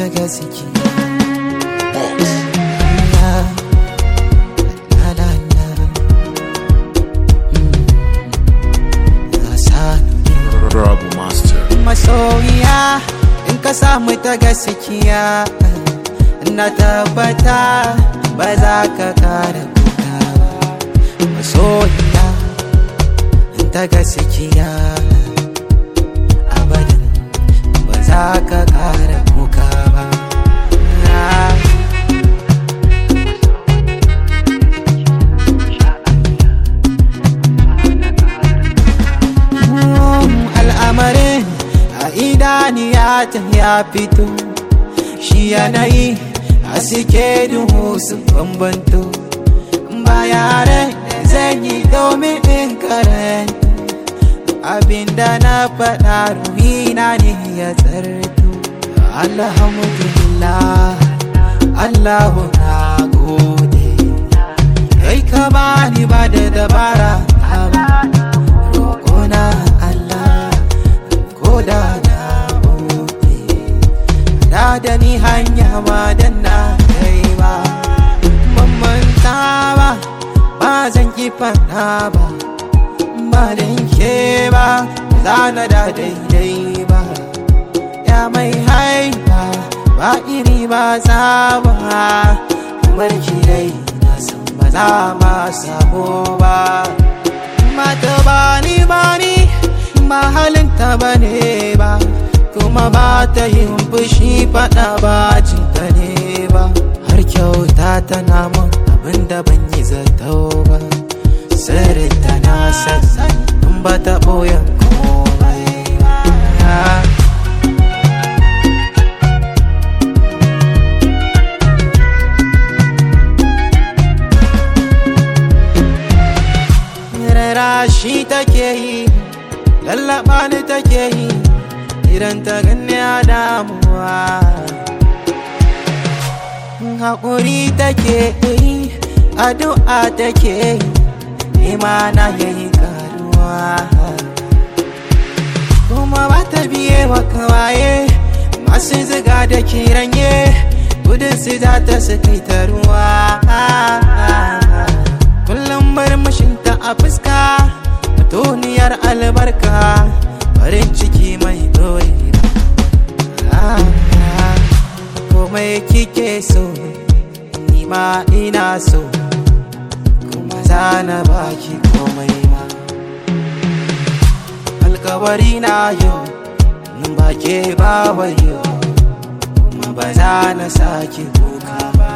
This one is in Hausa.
gaskiya La, la, la, la. Mm. Na sani Rabu Master. masoyiya in ka samu ta gaskiya na tabbata ba za ka kara kuka ba masoyiya in ta gaskiya abadan ba za ka kara kuka ba al'amarin a idaniya ta ya fito shi yanayi a suke duhu su bambanto ba yare zan yi domin in karanta abinda na faɗa ruhina ne ya tsarto alhamdulillah allahu na gode kai ka bani ba da dabara ta ba roƙona Allah ko da na buɗe da da ni hanya ma dan na kai ba ban manta ba ba zan ki fada ba ba dan ke ba za na da daidai ba ya mai haifa ba iri ba za ba kamar ki dai na san ba za ma samu ba mata bani bani ba halinta ba ne ba kuma ba ta yin fushi fada ba cinta ne ba har kyauta tana mun abin da ban yi zato ba sirrin ta na sassan in ba ta ɓoyen komai ba rara shi take yi lallaba ni take yi idan ta ganni a damuwa haƙuri take yi addu'a take yi nema na yayi karuwa kuma ba ta biye wa kawaye masu ziga da kiranye gudun su za ta su kai ta ruwa kullum murmushinta a fuska mutuniyar albarka farin ciki mai dorewa komai kike so ni ma ina so kuma zana baki komai ma alkawari na yau in ba ke ba wayo kuma ba za na sake kuka ba